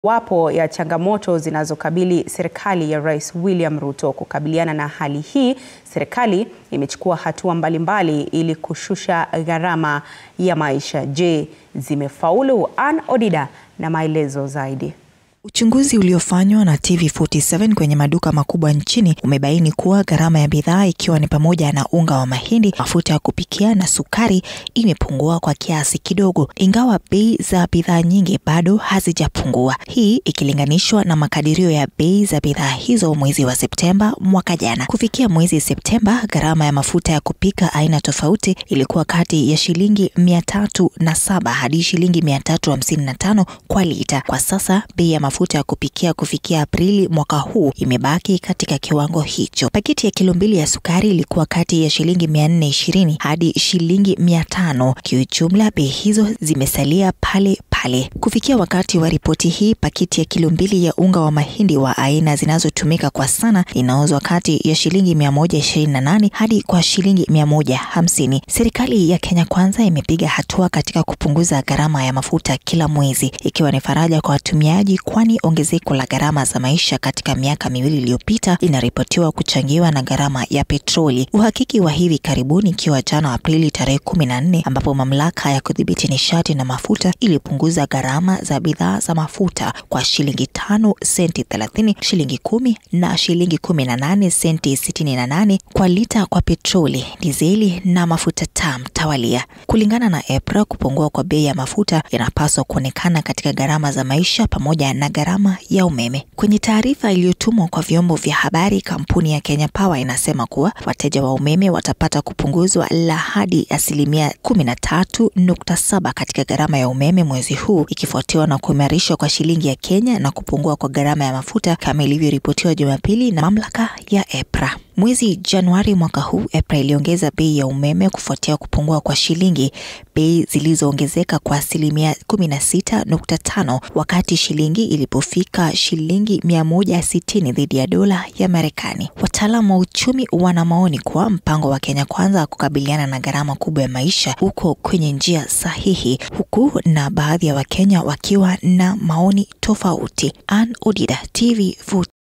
Wapo ya changamoto zinazokabili serikali ya Rais William Ruto. Kukabiliana na hali hii, serikali imechukua hatua mbalimbali ili kushusha gharama ya maisha. Je, zimefaulu? Ann Odida na maelezo zaidi. Uchunguzi uliofanywa na TV47 kwenye maduka makubwa nchini umebaini kuwa gharama ya bidhaa ikiwa ni pamoja na unga wa mahindi, mafuta ya kupikia na sukari imepungua kwa kiasi kidogo, ingawa bei za bidhaa nyingi bado hazijapungua. Hii ikilinganishwa na makadirio ya bei za bidhaa hizo mwezi wa Septemba mwaka jana. Kufikia mwezi Septemba, gharama ya mafuta ya kupika aina tofauti ilikuwa kati ya shilingi mia tatu na saba hadi shilingi mia tatu hamsini na tano kwa lita. Kwa sasa bei ya mafuta ya kupikia kufikia Aprili mwaka huu imebaki katika kiwango hicho. Pakiti ya kilo mbili ya sukari ilikuwa kati ya shilingi mia nne ishirini hadi shilingi mia tano. Kiujumla, bei hizo zimesalia pale pale. Kufikia wakati wa ripoti hii, pakiti ya kilo mbili ya unga wa mahindi wa aina zinazotumika kwa sana inauzwa kati ya shilingi mia moja ishirini na nane hadi kwa shilingi mia moja hamsini. Serikali ya Kenya Kwanza imepiga hatua katika kupunguza gharama ya mafuta kila mwezi, ikiwa ni faraja kwa watumiaji kwani ongezeko la gharama za maisha katika miaka miwili iliyopita linaripotiwa kuchangiwa na gharama ya petroli. Uhakiki wa hivi karibuni ikiwa jana Aprili tarehe kumi na nne ambapo mamlaka ya kudhibiti nishati na mafuta ilipunguza gharama za bidhaa za mafuta kwa shilingi tano senti thelathini, shilingi kumi na shilingi kumi na nane senti sitini na nane kwa lita kwa petroli, dizeli na mafuta taa mtawalia. Kulingana na EPRA, kupungua kwa bei ya mafuta inapaswa kuonekana katika gharama za maisha pamoja na gharama ya umeme. Kwenye taarifa iliyotumwa kwa vyombo vya habari, kampuni ya Kenya Power inasema kuwa wateja wa umeme watapata kupunguzwa la hadi asilimia kumi na tatu nukta saba katika gharama ya umeme mwezi huu, ikifuatiwa na kuimarishwa kwa shilingi ya Kenya na kupungua kwa gharama ya mafuta kama ilivyoripotiwa Jumapili na mamlaka ya EPRA. Mwezi Januari mwaka huu EPRA iliongeza bei ya umeme kufuatia kupungua kwa shilingi, bei zilizoongezeka kwa asilimia kumi na sita nukta tano wakati shilingi ilipofika shilingi mia moja sitini dhidi ya dola ya Marekani. Wataalamu wa uchumi wana maoni kuwa mpango wa Kenya Kwanza kukabiliana na gharama kubwa ya maisha uko kwenye njia sahihi, huku na baadhi ya Wakenya wakiwa na maoni tofauti. Ann Odida, TV